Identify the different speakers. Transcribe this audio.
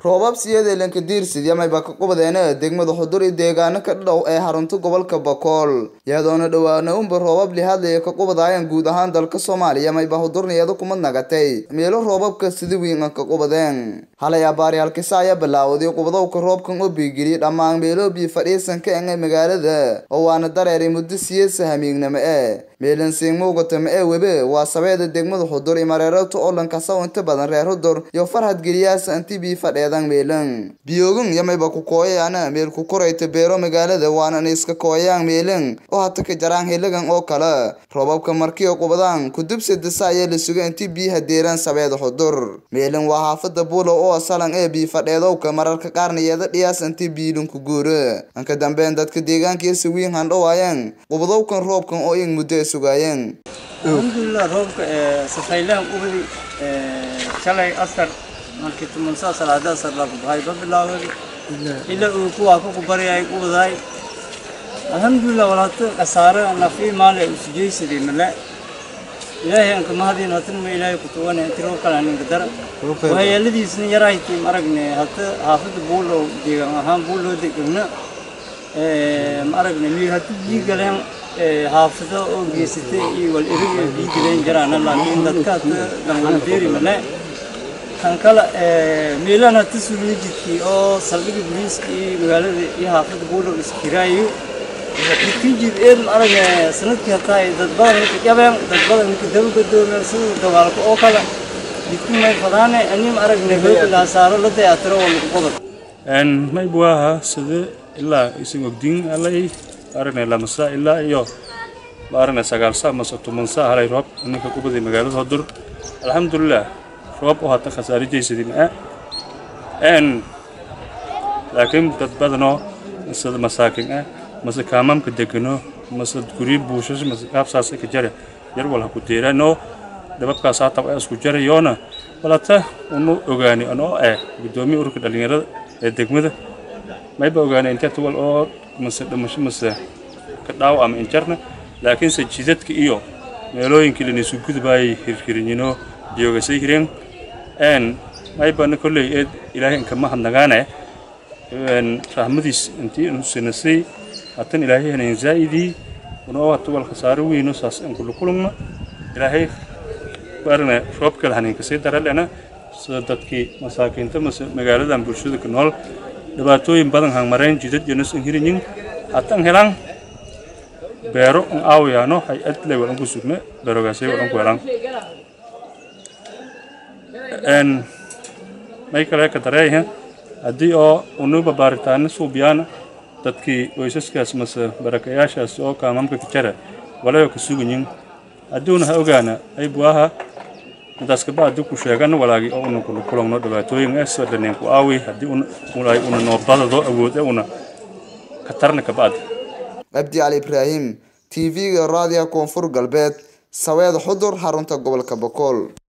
Speaker 1: roobab siyadeelanka diirsid yamayba ka qubadeena degmada xudur iyo deegaano ka dhow ee xarunta gobolka bokool iyadoona dhowaana unba roobab lihadlaya ka qubadaayaan guud ahaan dalka soomaaliya mayba xudurniyada kuma nagatay meelo roobabka sida wiinga ka qubadeen halay abaariyaalkisa ayaa bilaawday qubadowka roobkan oo biigiliyay dhammaan meelo biyo fadhiisanka enge magaalada oo waana dareeray muddo siyasa hamiignamo ee meelan siingmuugatama ee webe waa sabeeda degmada xudur iyo mareerata oo dhankasaw inta badan reer xudur iyo farhad geliyaasa inti bii fadheedan meelan biyoogan yamayba ku kooyayaana meel ku korayta beero magaalada waanan iska kooyayaan meelan oo hata ka jaraan helagan oo kale roobabka markiyo qubadaan kudubsa dasa ayaa la suga inti biyaha deeraan sabeeda xudur meelan waa xaafada buulow oo asalan ee bii fadheedowka mararka qaarna yeeda dhiyaas inti biilanku guura anka dambeyn dadka deegaankiisa wiin handhowaayeen qubadowkan roobkan oo iyag muddo ay sugaayeen
Speaker 2: alxamdulilah roobka safaylaan ubadi shalay asar markii tumansaa salaada asar lagu bahay ba bilaaway ilaa uu kuwaa ku kubariyay ubadaay alxamdulilah walaata khasaare nafi maale usujaysadii male ilaahay anka mahadiin hatan ma ilaahay ku tuwane inti roob kale ninka dara waxyeeladiisna yarahaytii maragne hata xaafada buulow deegaan ahaan buulow degana ma aragne miir haddii biyi galeen xaafado oo geysatay iyo wal erig ay bii galeen jaraana laakiin dadkaas dhanwada beeri male kan kale meelana tasuluu jidkii oo saldhiga booliiska iyo magaalada iyo xaafada buulow iskiraayo jidkii jid eed ma aragne sanadkii hataa ay dad badan ninka jabeen dad badan ninka daba gadoomeen sida dagaalka oo kale jidkii may fadaane ani ma aragne hoobilaa saaro la dayatiro oo lagu qodob
Speaker 3: may buaha sida ilaa isin ogdiin alay aragnay lamasa ilaa iyo aragnay sagaal saa mase toban saa halay roob ninka kubaday magaalada hodur alxamdulilah roob oo hata khasaare jaysadii maa n laakiin dad badanoo sida masaakin ah mase kaamamka degano mase guryo buushas mase qaabsaas ka jare yar wal ha ku deeraanoo dhababkaas hata waa isku jarayoona walata unu ogaani anoo ah guddoomiya ururka dhallinyarada ee degmada mayba ogaanay inteeta wal oo mase dhimasho mase ka dhaaw ama injarna laakiinse jidadka iyo meelooyinkii lanaisu gudubaayay hirhirinyino joogasay hireen n maybana kolley eed ilaahay inkama hadnagaane rahmadiis intii nusinasay hatan ilaahay hanayn zaa'idii unoo hata wal khasaaro weyno saas inkulukulungna ilaahay barana roob kale haninkasii daralena sida dadkii masaakiinta mase magaaladan bulshada ku nool dhibaatooyin badan hangmarayn jidad jonas an hirinyin hatan helaan beero an aawayaano hay adlay wadan ku sugna beerogaasay wadan ku helaan n may kale ka dareeyaha haddii oo unuba baaritaana suubiyaana dadkii waysaskaas mase barakayaashaas oo kaamamka ka jara walayo ka suganyin haddiuna ha ogaana ay buaha intaas kaba haddii ku sheegana walaagii oo una kula kulangno dhibaatooyin ee soo dhaneen ku aawi haddii ulaahay una noobadado awood ee una katarna kaba'ad
Speaker 1: cabdi cali ibraahim t v-ga raadiga koonfur galbeed saweed xudur xarunta gobolka bokool